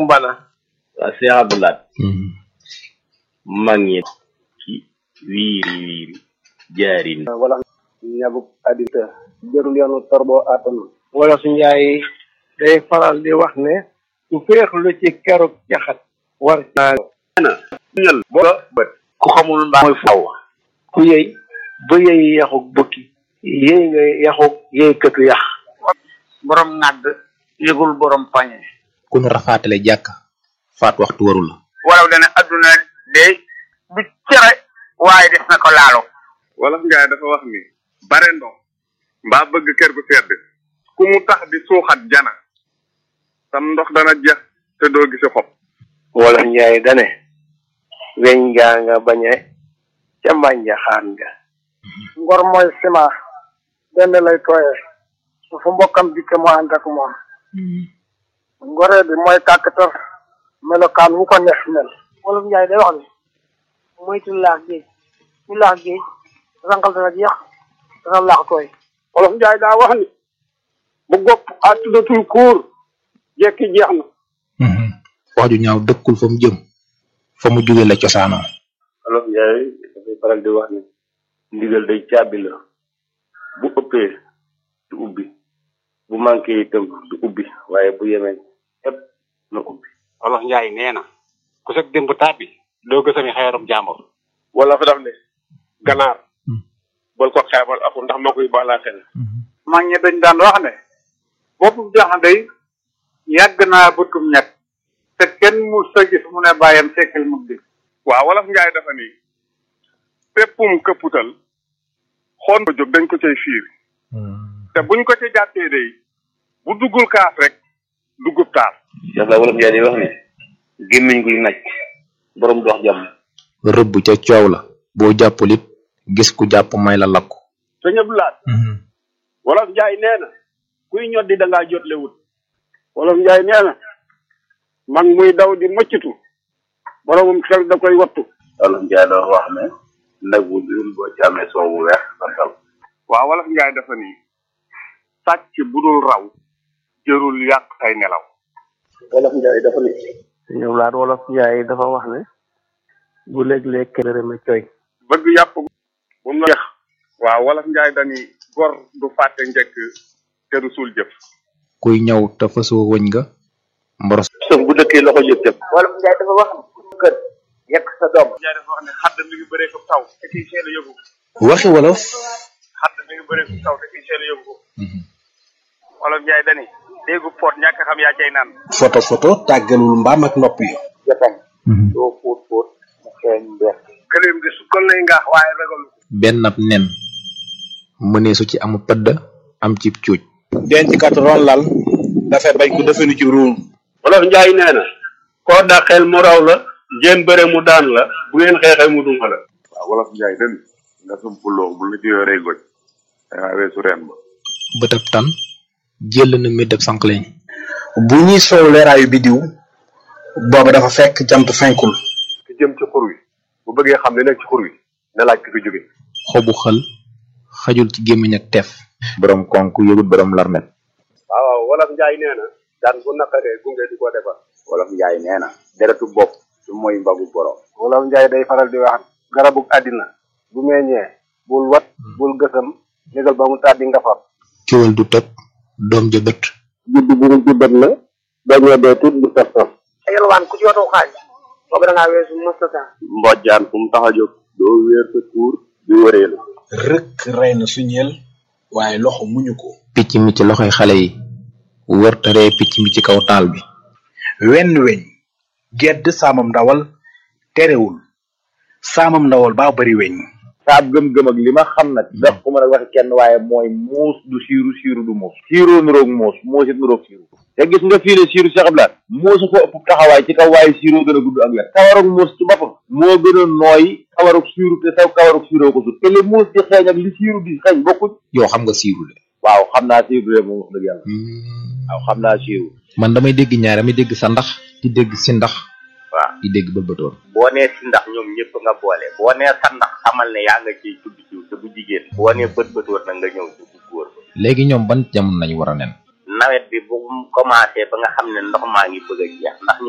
mbana waaw Cheikh Abdoulaye mag ñi ci wiiri wiiri jaari wala ñabuk adita jërul yoonu torbo atanu wala su njaay day faral di wax ne su féexlu ci keruk caxat war naa ñal bo bët ku xamul mbaa mooy faw ku yëy ba yëy yaxuk bukki yëy nga yaxuk yëy këtu yax borom ŋàdd yëgul borom pañe ku nu rafaatale jàkk faat waxtu waru la walaw dana adduna de du cere waaye des na ko laalo wolof njaay dafa wax ni bare ndox mbaa bëgg kër gu sedd ku mu tax di suuxat jana sam ndox dana jeex te doo gisi xob wala njaay dane weñ gaa nga bañe ca mbànja xaan nga ngor mooy ciment benn lay tooyee su fu mbokkam dikke mu ànd ak moom ngoree bi mooy kàkkatar melokaan wu ko neex mel wolof njaay day wax ne moytu laax géej ñu laax géej rangal dana jeex dana laax tooy wolof njaay daa wax ni bu gopp àttudatul kuur jekki jeex na wax ju ñaaw dëkkul fa mu jëm fa mu jóge la cosaanoo Wolof Njaay dafay faral di wax ni ndigal day caabi la bu ëppee du ubbi bu manqué itam du ubbi waaye bu yemee ëpp na ubbi wolof njaay nee na ku sag démb tàbbi doo gësami xeerum jàmbur wala fa daf ne ganaar bal ko xeebal aku ndax moo koy baalaa xel mag ñi dañ daan wax ne boppu jaxandey yàgg naa bëtum ñett te kenn mu sa gis mu ne bàyyam sekkal mu di waaw wolof njaay dafa ni péppum këpputal xoon ba jóg dañ ko cay fiir te buñ ko ca jàppee day bu duggul kaas rek duggub taas Cheikh la Wolof Njaay di wax ni gémmiñ guy naj borom dox jàmm rëbb ca coow la boo jàppul it gis ku jàpp may la lakku sëñ Abdoulaye wolof njaay nee na kuy ñoddi da ngaa jotle wut wolof njaay nee na mag muy daw di mëccatu boromum xel da koy wattu Wolof Njaay doon wax ne nag wu dul boo ci amee soow bu weex santal waaw wolof njaay dafa ni sàcc bu dul raw jërul yàq say nelaw wolof njaay dafa ni ñëw laat wolof njaay dafa wax ne bu léeg-léeg kërëme coy bëgg yàpp bu mu la jeex waaw wolof njaay dani gor du fàtte njëkk te du suul jëf kuy ñëw te fasoo wëñ nga mboros sëf bu dëkkee loxo jëf jëf wolof njaay dafa wax ne kër yekk sa doom njaay dafa wax ne xadd mi ngi bëree ko taw te kiy seel a yóbbu waxi wolof xadd mi ngi bëree ko taw te kiy seel a yóbbu wolof njaay dani déggu pot ñàkk xam yaa cay naan photo photo tàggalul mbaam ak nopp yi jotañ doo fóot fóot mu xeeñ mbeex gëléem di sukkal lay ngaax waaye ragalu ko benn ab nen mëneesu ci amu pëdd am ci cuuj denc kat ron lal dafay bañ ko defenu ci ruum Wolof Njaay nee na koo dàqeel mu raw la ngeen bëre mu daan la bu ngeen xeexee mu duma la waaw wolof njaay den nga sumpuloo bu la ci yoree goj dangaa weesu reen ba bëtab tan jël na mi def sànqleñ bu ñuy soow leeraayu bidiw booba dafa fekk jant fenkul ki jëm ci xur wi bu bëggee xam ne nekk ci xur wi na laaj ki fi jóge xobu xël xajul ci gémmiñ ak teef borom konk yëgut borom larmet waaw waaw wolof njaay nee na daan bu naqaree gunge di ko defar Wolof Njaay nee na deretu bopp su mooy mbagu borom wolof njaay day faral di wax garabug àddina bu meññee bul wat bul gësam négal ba mu tàddi nga far kiwal du tëb doom ja bët judd bu mu juddat la dañoo dee tuut bu saf saf yalwaan ku ci watoo xaalis boobu da ngaa weesu mustata mbojjaan fu mu tax a jóg doo wéer sa kuur di wëreelu rëkk rey na suñeel waaye loxo muñu ko picc mi ci loxoy xale yi wër taree picc mi ci kaw taal bi wenn weñ gedd saamam ndawal terewul saamam ndawal baa bari weñ saab gëm-gëm ak li ma xam nag daf ko mën a waxe kenn waaye mooy muus du siiru siiru du muus siiroo nuroog muus muus it nuroog siiru te gis nga fii ne siiru Cheikh Abdoulaye muusu ko ëpp taxawaay ci kaw waaye siiroo gën a gudd ak wet kawarug muus ci boppam moo gën a nooy kawarug siiru te saw kawarug siiroo ko sut te li muus di xeeñ ak li siiru di xeeñ bokkuñ yow xam nga siiru de waaw xam naa siiru de moom wax dëgg yàlla waaw xam naa siiru man damay dégg ñaar damay dégg sa ndax di dégg si ndax waaw di dégg bëlbëtoon boo nee si ndax ñoom ñëpp nga boole boo nee sa ndax xamal ne yaa nga ciy tudd jiw te bu jigéen boo nee bët bëtoon na nga ñëw ci bu góor ba léegi ñoom ban jamono nañu war a nen nawet bi bu mu commencé ba nga xam ne ndox maa ngi bëgg a jeex ndax